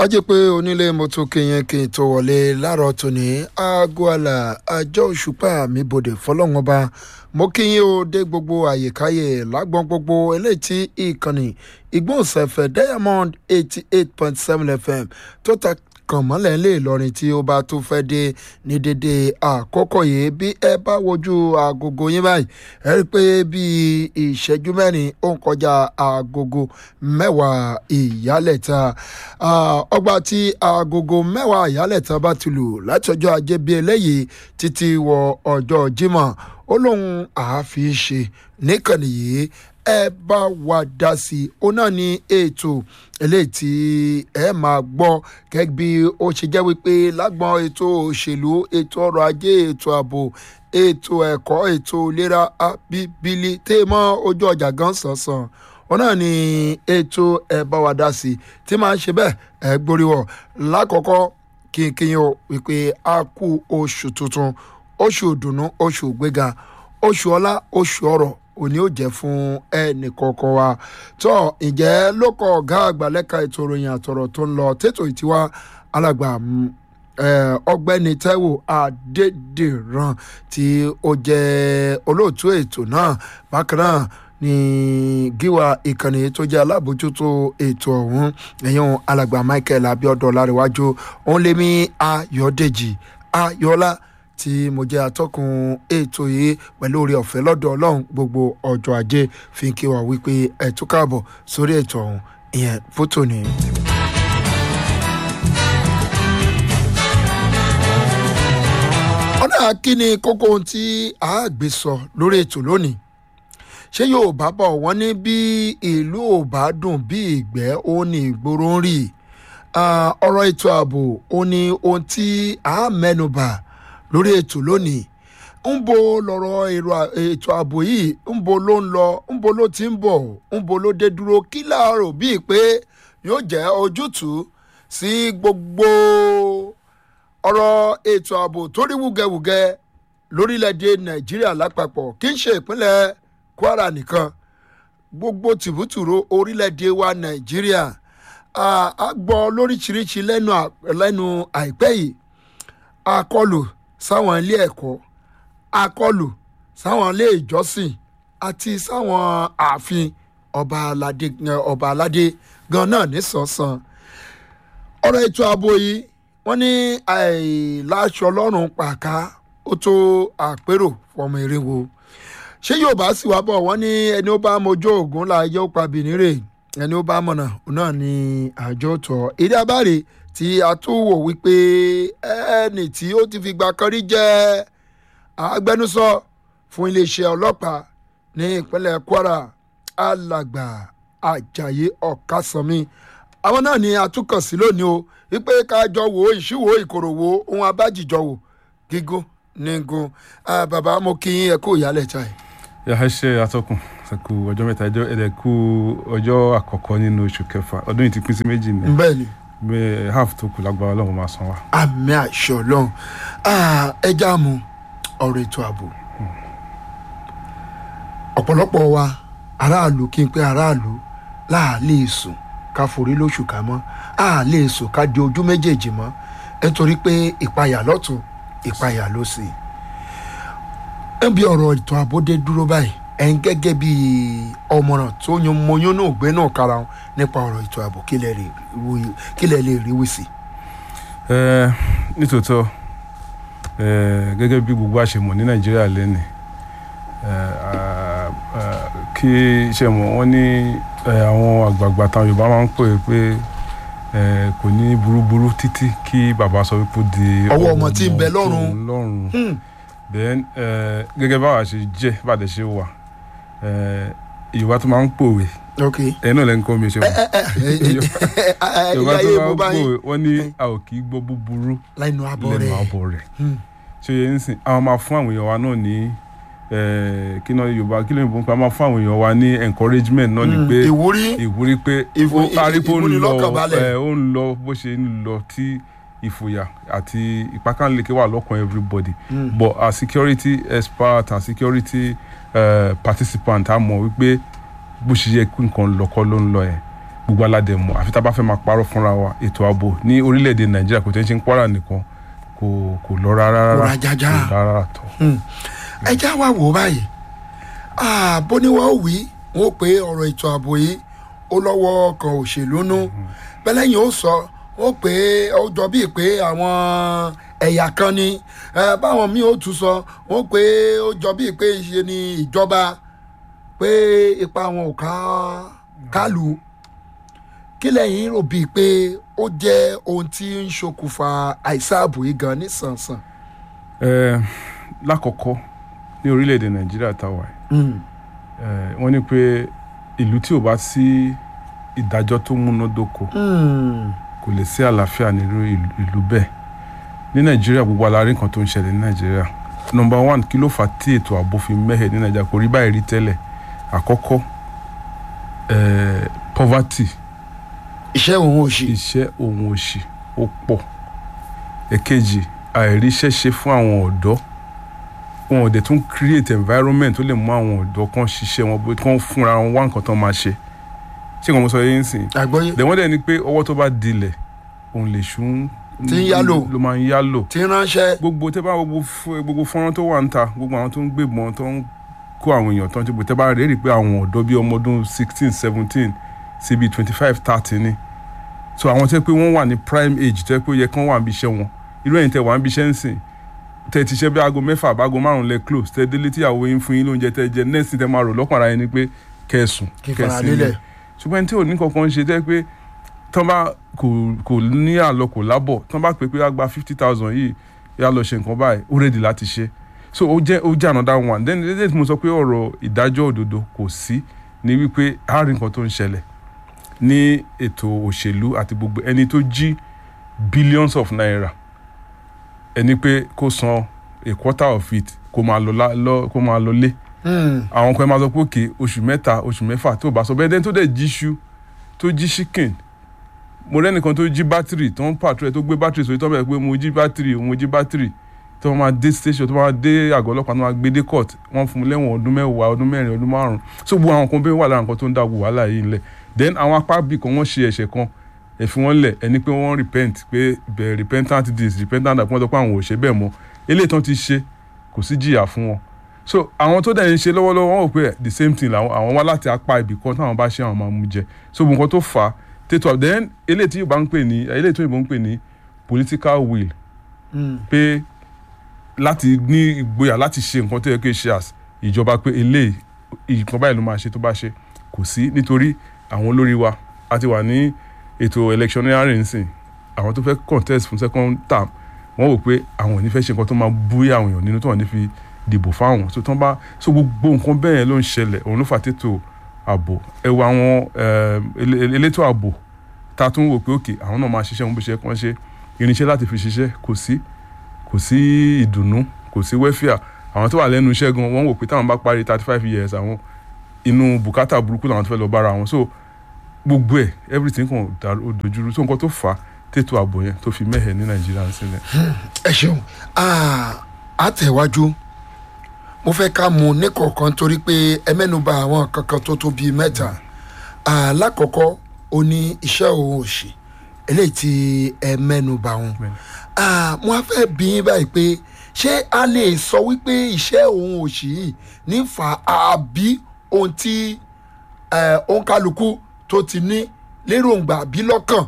ajẹ́ pé onílé mo tún kéyàn kí n tó wọlé láàárọ̀ tòní aago àlà àjọ òṣùpá mi bòde fọlọ́wọn ọba mo kí yín o dé gbogbo àyèkáyè lágbọ́n gbogbo eléyìí tí ìkànnì ìgbóhùnsáfẹ́ diamond eighty eight point seven fm tó ta kàn mọ́lẹ̀ lè lọrin tí ó bá tún fẹ́ dé ní dédé àkókò yìí bí ẹ bá wojú agogo yín báyìí ẹ rí i pé bíi ìṣẹ́jú mẹ́rin ó ń kọjá agogo mẹ́wàá ìyálẹ̀ta ọgbà tí agogo mẹ́wàá ìyálẹ̀ta bá ti lù láti ọjọ́ ajé bíi eléyìí títí wọ ọjọ́ jímọ̀ ó lóun àáfi ṣe níkànnì yìí ẹ bá wa dá sí i ó náà ní ètò eléyìí tí ẹ máa gbọ́ gẹ́gẹ́ bí ó ṣe jẹ́ wípé lágbọ́n ètò òṣèlú ètò ọrọ̀ ajé ètò ààbò ètò ẹ̀kọ́ ètò ìlera abíbílì tèmọ́ ojú ọjà gan sànsàn ó náà ní ètò ẹ bá wa dá sí i tí máa ń ṣe bẹ́ẹ̀ ẹ gbóríwọ̀ lákọ̀ọ́kọ́ kínkín o wípé a kú oṣù tuntun oṣù ìdùnnú oṣù ìgbéga oṣù ọlá oṣù ọrọ̀ òní ò jẹ́ fún ẹnì kọ̀ọ̀kan wa tó ǹjẹ́ ló kọ ọ̀gá àgbà lẹ́ka ètò ìròyìn àtọ̀rọ̀ tó ń lọ tètò ìtiwá alàgbà ọgbẹ́ni taiwo adédèrán tí ó jẹ́ olóòtú ètò náà bákan náà ní gíwá ìkànnì tó jẹ́ alábòjútó ètò ọ̀hún ẹ̀yìn alàgbà michael abiodun láríwájú òun lèmi ayọ̀dèjì ayọ̀lá tí mo jẹ́ atọ́kùn ètò yìí pẹ̀lú oore ọ̀fẹ́ lọ́dọ̀ ọlọ́run gbogbo ọjọ́ ajé fi kí wa wípé ẹ tún káàbọ̀ sórí ètò ọ̀hún ìyẹn fótó ni. ọ̀nà kíni kókó ohun tí a gbé sọ lórí ètò lónìí ṣé yorùbá bọ̀ wọ́n ní bí ìlú ò bá dùn bí ìgbẹ́ ó ní ìgboro ń rì ọ̀rọ̀ ètò ààbò ó ní ohun tí a mẹ́nubà lórí ètò lónìí ń bo lọ̀rọ̀ ètò ààbò yìí ń bo ló ń lọ ń bo ló ti ń bọ̀ ń bo ló dé dúró kí láàárọ̀ bíi pé yóò jẹ́ ojútùú sí gbogbo ọ̀rọ̀ ètò ààbò tó rí wúgẹ́wúgẹ́ lórílẹ̀‐èdè nàìjíríà lápapọ̀ kì í ṣe ìpínlẹ̀ kwara nìkan gbogbo tìbútùrú orílẹ̀‐èdè wa nàìjíríà a gbọ́ lóríṣiríṣi lẹ́nu àìpẹ́ yìí akọlù sáwọn ilé ẹ̀kọ́ akọlù sáwọn ilé ìjọsìn àti sáwọn ààfin ọba aládé ọba aládé gan náà nísànsàn ọ̀rọ̀ ètò ààbò yìí wọ́n ní àìláṣọ lọ́rùn pàká ó tó àpérò fọmọ irinwó ṣé yóò bá sì wá bọ̀ wọ́n ní ẹni ó bá mojú ògùn láàyè ó pa bìnírè ẹni ó bá mọ̀nà náà ní àjọ tọ̀ èdè abáre tí a tún wò wípé ẹni tí ó ti fìgbà kan rí jẹ́ agbẹnusọ fún iléeṣẹ́ ọlọ́pàá ní ìpínlẹ̀ kwara alàgbà ajayi ọ̀kasànmi àwọn náà ni atúkàn sí lónìí o wípé kájọ wo ìṣúwò ìkòròwò ohun abájìjọ wò gígùn nígun bàbá mo kí yín ẹ kó ìyálẹ̀ ta ẹ̀. yà á ṣe atọ́kùn ṣàkó ọjọ́ mẹ́ta ẹjọ́ ẹ̀dẹ̀ kú ọjọ́ àkọ́kọ́ nínú oṣù kẹfà ọdún yìí ti pín sí méjì ní. bẹ́ẹ̀ ni bẹ́ẹ̀ half tó kù lágbára ọlọ́run máa san wa. àmì àṣọ ọlọ́run ẹja mu ọ̀rọ̀ ètò ààbò ọ̀pọ̀lọpọ̀ wa aráàlú kí n pé aráàlú láàlè sùn ká forí lóṣù ká mọ́ àlè sùn ká di ojú méjèèjì mọ́ nítorí pé ìpayà lọ́tún ìpayà ló sì. níbi ọ̀rọ̀ ètò ààbò dé dúró báyìí ẹ̀ ń gẹ́gẹ́ bí ọmọràn tó yan mọyún náà gbé náà kára wọn nípa ọ̀rọ̀ ètò ààbò kí lẹ lè rí wí sí. nítòótọ́ gẹ́gẹ́ bí gbogbo àṣemọ̀ ní nàìjíríà lẹ́nì kí ṣe mọ̀ wọ́n ní àwọn àgbààgbà táwọn yorùbá máa ń pè é pé kò ní burúburú títí kí bàbá sọ wípé ó di ọwọ́ ọmọ tí ń bẹ lọ́rùn lọ́rùn then gẹ́gẹ́ báwa ṣe jẹ́ bàdẹ̀ ṣe wà yorùbá tó máa ń pòwe ok ẹ̀yin náà lẹ́nu kọ́ mi ṣe wọ́n yorùbá tó ìyáyé máa mo ń bá pòwe yín wọ́n ní a ò kì í gbọ́ búburú lẹ́nu abọ́ lẹ́nu rẹ̀ àbọ̀ rẹ̀ ṣé yẹn ń sìn àwọn máa fún àwọn èèyàn wa náà ní kí náà yorùbá kí ló ń bọ́ pé a máa fún àwọn èèyàn wa ní encouragement náà ni pé ìwúrí ìwúrí pé Ìfò- ó arípo ń lọ ìmúnilọ́kànbalẹ̀. ẹ, ó ń lọ bó ṣe ń lọ tí ìfòyà àti ìpákànleke wà lọ́kàn everybody but as security expert and security uh, participant a mọ̀ wípé bó ṣe yẹ kí nǹkan lọ́kọ́ ló ń lọ yẹn gbogbo aládẹ mọ̀ àfi tá a bá fẹ́ máa parọ́ fúnra wa ètò ààbò ní orílẹ̀-èdè nàìjíríà kò tẹ́ ń ṣe ń Kwara nìkan kò kò lọ rárá Kò rárá rajaja. kò rárá tọ̀. ẹ já wa wò ó báyìí Ah, bó ni wọ́n wí wọ́n pé ọ̀rọ̀ ètò ààbò yìí ó lọ́wọ́ kan òṣèlú nú bẹ́lẹ́yìn ó sọ wọ́n pé ó jọ bíi pé àwọn ẹ̀yà kan ni Eh, báwọn míì ó tún sọ wọ́n pé ó jọ bíi pé ṣe ni ìjọba pé ipa wọn ò ká kálù kí lẹ́yìn rò bíi pé ó jẹ́ ohun tí ń ṣokùnfà àìsàn ààbò yìí gan nísànsàn. Ẹ, lákọ̀ọ́kọ́ ní orílẹ̀-èdè nàìjíríà táwa yìí Mm. ẹ, wọ́n ní pé ìlú tí ò bá sí ìdájọ́ tó múnádóko Mm. kò lè sí àlàáfíà nírú ìlú- ìlú bẹ́ẹ̀ ní nàìjíríà gbogbo alárí nǹkan tó ń ṣẹlẹ̀ ní nàìjíríà nọmba one kí ló fà á tí ètò ààbò fi mẹ́hẹ̀ ní nàìjíríà kò rí báyìí rí tẹ́lẹ̀ àkọ́kọ́ eh, poverty iṣẹ́ òun ò ṣe. iṣẹ́ òun òṣì ó pọ̀ èkejì àìríṣẹ́ ṣe fún àwọn ọ̀dọ́ wọn ò dẹ̀ tún create environment tó lè mú àwọn ọ̀dọ́ kan ṣiṣẹ́ wọn bó kán fúnra wọn wá nǹkan tó máa ṣe ṣé nǹkan mo sọ yẹn ń sìn àgbọ́yé lẹ́wọ́n dẹ̀ ni pé ọwọ́ tó bá dilẹ̀ òun lè ṣún Tí ń yálò. ló máa ń yálò tí ń ránṣẹ́. gbogbo tẹ́ bá gbogbo f- gbogbo fọ́nrán tó wà ń ta gbogbo àwọn tó ń gbébọn tó ń kó àwọn èèyàn tó ń tìbò tẹ́ bá rèé rí i pé àwọn ọ̀dọ́ bíi ọmọ ọdún sixteen seventeen sí bíi twenty five thirty ni so àwọn tẹ́ pé wọ́n wà ní prime age tẹ́ pé ó yẹ kán wà níbi iṣẹ́ wọn irú ẹ̀yin tẹ́ wà níbi iṣẹ́ ń sìn tẹ́ ti ṣe bí aago mẹ́fà àbágo márùn-ún lẹ close tẹ́ délé tíyàwó yín fún yín lóúnjẹ tẹ́ jẹ next tẹ́ máa rò lọ́kàn ara yín ni pé kẹ́sùn kí n fara lélẹ̀. ṣùgbọ́n ẹni tí ò ní kankan ṣe tẹ́ pé tán bá kò kò ní àlọ kò lábọ̀ tán bá pè pé á gba fifty thousand yìí yá lọ ṣe nǹkan báyìí ó rẹ́dì láti ṣe so ó jẹ́ ó jẹ́ another one then lédè tí mo sọ pé ọ̀rọ̀ ìdájọ́ òdodo kò sí ní wípé a rí nǹkan tó ń ṣẹlẹ̀ ní ètò òṣèlú àti gbogbo ẹni tó jí billions of naira ẹni pé kó san a quarter of it kó máa lọ lá- lọ kó máa lọ lé Mm. àwọn kan máa sọ pé òkè oṣù mẹ́ta oṣù mẹ́fà tó bá sọ bẹ́ẹ̀ dẹ́n tó dẹ̀ jí iṣu tó jí chicken mo rẹ́nìkan tó jí bátìrì tó ń pàtrọ̀ ẹ̀ tó gbé bátìrì sórí tó bẹ̀rẹ̀ pé mo jí bátìrì mo jí bátìrì tó máa dé station tó máa dé àgọ́ ọlọ́pàá tó máa gbé dé court wọ́n fún mi lẹ́wọ̀n ọdún mẹ́wàá ọdún mẹ́rin ọdún márùn-ún so gbogbo àwọn kan bẹ́ẹ̀ wà lára nǹkan tó ń dá gbogbo wàhálà yìí ńlẹ̀ then àwọn apá bíi kan wọ́n ṣe ẹ̀ṣẹ̀ kan ẹ fi wọ́n lẹ̀ ẹni pé wọ́n repent pé bẹ̀ repentant this repentant that wọ́n sọ pé àwọn ò ṣe bẹ́ẹ̀ mọ́ eléyìí tán ti ṣe kò sí jìyà fún wọn so àwọn tó dẹ̀ ń ṣe lọ́wọ́lọ́wọ́ wọn ò pé the same thing làwọn àwọn wá láti apá ibì kan táwọn bá ṣe àwọn máa mú jẹ so gbogbo nǹkan tó fà á tètò then eléyìí tí yorùbá ń pè ní eléyìí tó yorùbá ń pè ní political will Mm. pé láti ní ìgboyà láti ṣe nǹkan tó yẹ kí ṣe as ìjọba pé eléyìí nǹkan báyìí ló máa ṣe tó bá ṣe kò sí nítorí àwọn olórí wa a ti wà ní ètò electioneering nsìn àwọn tó fẹ́ contest fún second term wọ́n wò pé àwọn ò ní fẹ́ ṣe nǹkan tó máa bú àwọn èèyàn nínú tó wọ́n ní fi dìbò fáwọn so tán bá so gbogbo nǹkan bẹ́ẹ̀ yẹn ló ń ṣẹlẹ̀ òun ló fà tètò ààbò ẹ wo àwọn eh, ele- ele- elétò ààbò ta tún wò pé òkè àwọn náà máa ṣiṣẹ́ wọn bó ṣe kàn ṣe irinṣẹ́ láti fi ṣiṣẹ́ kò sí kò sí ìdùnnú kò sí wẹ́fíà àwọn tó wà lẹ́nu iṣẹ́ gan wọ́n wò pé táwọn bá parí thirty five years àwọn inú bùkátà burúkú làwọn tó fẹ́ lọ bára wọn so gbogbo ẹ̀ everything kan dàrú- ó dojúrú so nǹkan tó fà á tètò ààbò yẹn tó fi mẹ́hẹ̀ ní nàìjíríà ń sílẹ̀. ẹ ṣeun Ah, àtẹ̀wájú mo fẹ́ ká mú níkọ̀ọ̀kan torí pé ẹ mẹ́nuba àwọn kankan tó tó bíi mẹ́ta Ah, lákọ̀ọ́kọ́ ó ní iṣẹ́ òun òṣì eléyìí tí ẹ mẹ́nuba wọn Bẹ́ẹ̀ni. Ah, mo á fẹ́ bí yín báyìí pé ṣé a lè sọ wípé iṣẹ́ òun òṣì yìí ní fa àbí ohun tí eh, òǹkálukú tó ti ní lérògbà bí lọ́kàn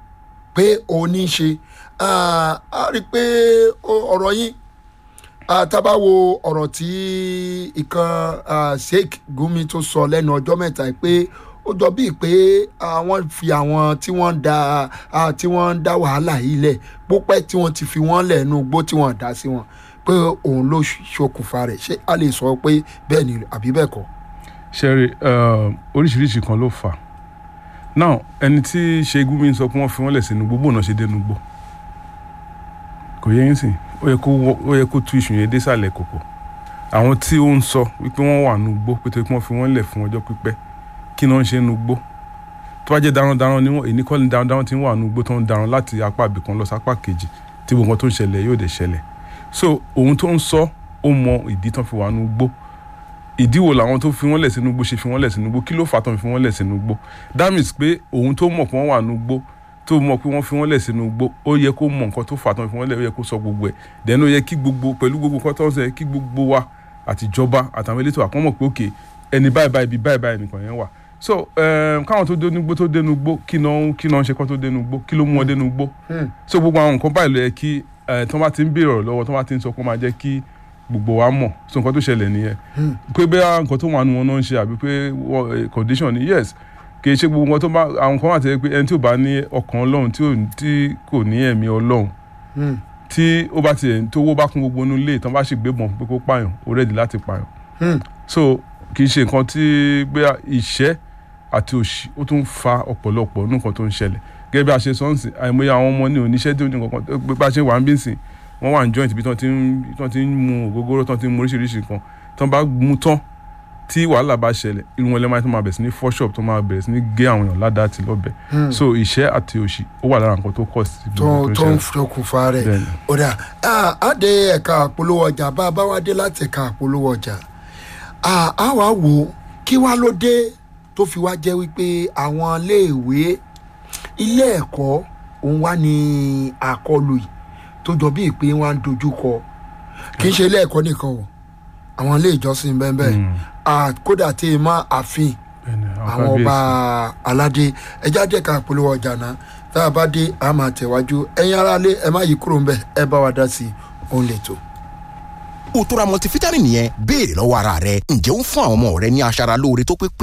pé òun ní í ṣe Ah, a rí i pé ó- ọ̀rọ̀ yín ah, tá bá wo ọ̀rọ̀ tí ìkan ah, Sheikh Gumi tó sọ lẹ́nu ọjọ́ mẹ́ta yìí pé ó jọ bíi pé ah, wọ́n fi àwọn tí wọ́n ń da ah, tí wọ́n ń dá wàhálà yìí lẹ̀ pópẹ́ tí wọ́n ti fi wọ́n lẹ̀ nú igbó tí wọ́n dá sí wọn pé òun ló ṣokùnfà rẹ̀ ṣé a lè sọ pé bẹ́ẹ̀ ni àbí bẹ́ẹ̀ kọ́. ṣẹ́rí oríṣiríṣi kan ló fà á now ẹni tí ṣẹ́gun mi sọ pé wọ́n fi wọ́n lẹ̀ sínú gbogbo náà ṣe dénú gbó kò yẹ yín sìn ó yẹ kó wọ- ó yẹ kó tú iṣu yẹn désàlẹ̀ kòkò àwọn tí ó ń sọ wípé wọ́n wà nù gbó pé tó pé wọ́n fi wọ́n lẹ̀ fún ọjọ́ pípẹ́ kí ni wọ́n ṣe nù gbó tó bá jẹ́ darandaran ni wọ́n èyí kọ́ ni darandaran ti ń wà nù gbó tó ń daran láti apá ibìkan lọ sápá kejì tí gbogbo nǹkan tó ń ṣẹlẹ̀ yóò dẹ̀ ṣẹlẹ̀ so ohun tó ń sọ ó mọ ìdí tán fi wà nù gbó ìdí wo làwọn tó fi wọ́n lẹ̀ sínú igbó ṣe fi wọ́n lẹ̀ sínú igbó kí ló fà tán fi wọ́n lẹ̀ sínú igbó that means pé òun tó mọ̀ pé wọ́n wà nínú igbó tó mọ̀ pé wọ́n fi wọ́n lẹ̀ sínú igbó ó yẹ kó mọ̀ nǹkan tó fà tán fi wọ́n lẹ̀ ó yẹ kó sọ gbogbo ẹ̀ then ó yẹ kí gbogbo pẹ̀lú gbogbo nǹkan tó ń sẹ kí gbogbo wa àtijọba àtàwọn elétò àkọ́mọ̀ pé òkè ẹni báyìí báyìí ibi báyìí báyìí nìkan yẹn wà so um, káwọn tó dénú gbó tó dénú gbó kí náà kí náà ń ṣe kán tó dénú gbó kí ló mú wọn dénú gbó so gbogbo àwọn nǹkan báyìí ló yẹ kí ẹ tí wọ́n bá ti ń béèrè ọ̀rọ̀ lọ́wọ́ tí wọ́n bá ti ń sọ kó máa jẹ́ kí gbogbo wa mọ̀ so nǹkan tó ṣẹlẹ̀ nìyẹn pé bẹ́ẹ̀ nǹkan tó wà nù wọn náà ń ṣe àbí pé wọ́n- eh, condition ni yes kì í ṣe gbogbo nǹkan tó bá àwọn kan wà tẹ́ pé ẹni tí ò bá ní ọkàn ọlọ́run tí ò tí kò ní ẹ̀mí ọlọ́run tí ó bá tiẹ̀ tó owó bá kún gbogbo inú ilé tán bá sì gbé bọ̀n pé kó pààyàn ó rẹ́ẹ̀dì láti pààyàn so kì í ṣe nǹkan tí bóyá ìṣẹ́ àti òṣì ó tún fa ọ̀pọ̀lọpọ̀ nínú nǹkan tó ń ṣẹlẹ̀ gẹ́gẹ́ bí a ṣe sọ́ọ̀sì àìmọye àwọn ọmọ ní oníṣẹ́ tí ó ní nǹkan kan pé bá a ṣe wà ń bí sìn wọ́n wà ní joint bí tán ti ń tán ti ń mu ògógóró tán ti ń mu oríṣiríṣi nǹkan tán bá mu tán tí wàhálà bá ṣẹlẹ̀ irun wọn lẹ́mọ̀ tó máa bẹ̀rẹ̀ sí ní fọ́ shop tó máa bẹ̀rẹ̀ sí ní gé àwọn èèyàn ládàá àti lọ́bẹ̀ so ìṣẹ́ àti òṣì ó wà lára nǹkan tó kọ̀ sí tó gbogbo tó ń ṣẹlẹ̀. ṣokùnfà rẹ̀ Bẹ́ẹ̀ni. ọ̀dà á dé ẹ̀ka àpolówó ọjà bá a bá wá dé láti ẹ̀ka àpolówó ọjà à, á wá wò ó kí wá ló dé tó fi wá jẹ́ wípé àwọn iléèwé ilé ẹ̀kọ́ òun wá ní àkọlù yìí tó jọ bíi pé wọ́n á ń dojú kọ kì í ṣe ilé ẹ̀kọ́ nìkan o àwọn ilé ìjọsìn bẹ́ẹ̀ bẹ́ẹ̀ à, kódà tí ì mọ́ àfin Bẹ́ẹ̀ni, àwọn ọba kábíyèsí. aládé ẹjá jẹ́ ká polówó ọjà náà tá a bá dé a máa tẹ̀wájú ẹ̀yin aráalé ẹ má yí kúrò ń bẹ̀ ẹ bá wa dá sí i òun lè tó. Òtóra multivitamin yẹn béèrè lọ́wọ́ ara rẹ ǹjẹ́ ó ń fún àwọn ọmọ rẹ ní aṣara lóore tó pé